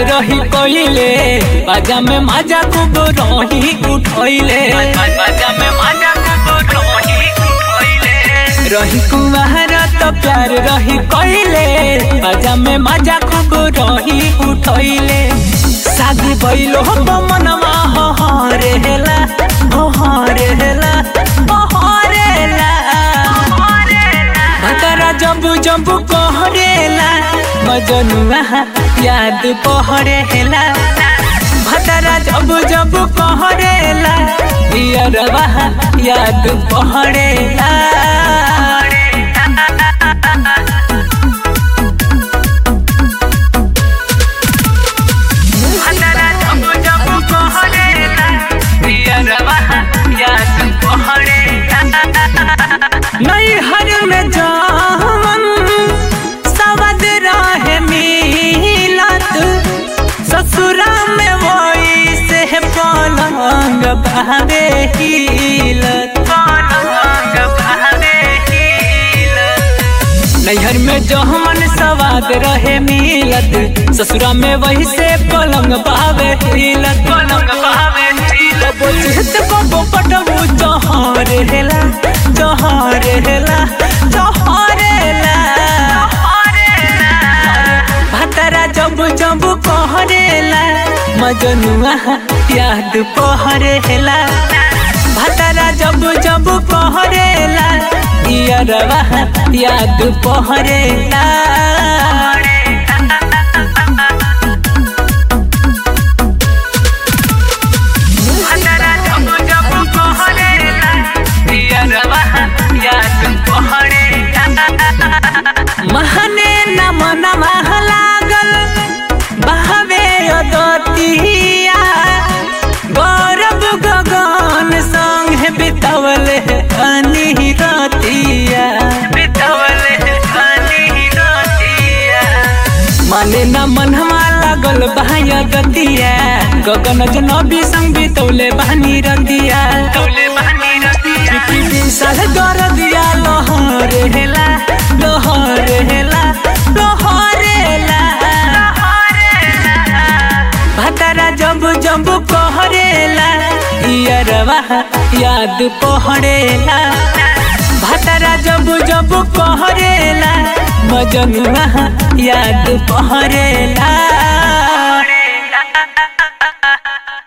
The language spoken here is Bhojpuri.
रही कोइले बाजा में माजा खूब रही उठोइले बाजा में माजा खूब रही उठोइले रही कुमार तो प्यार रही कोइले बाजा में माजा खूब रही उठोइले शादी भइलो हो मनवा हो हरेला हो हरेला हो हरेला भतरा जम्बू जम्बू कहरेला मजनुआ याद पहरेला भतरा जम्बू जम्बू कहरेला पियरवा याद पहरेला भतरा जम्बू जम्बू कहरेला पियरवा याद पहरेला नैहर में जावन सवद रहे मिलत ससुरा में वही से पलंग बहवे हिलत पलंग बहवे हिलत नैहर में जहमन सवाद रहे मिलत ससुरा में वही से पलंग बहवे हिलत पलंग बहवे हिलत बोलत बबो पटबू जहर हेला जहर हेला जहर हेला भतरा जब जब कहरेला मजनुआ याद पहरेला भतरा जब जब कहरेला यारवा याद पहरेला भतरा जब जब कहरेला यारवा याद पहरेला महने न मन मह लागल बहवे अदतिया गौरव गगन संग बितवल अनी रतिया बितवल अनी रतिया माने न मनवा लागल बहाया गतिया गगन जनबी संग बितौले बहनी रतिया तौले बहनी रतिया किती साल कर दिया लहर हेला लहर हेला लहर हेला भतरा जब जब कहरेला यारवा याद पहरेला भतरा जब जब कहरेला मजनुआ याद पहरेला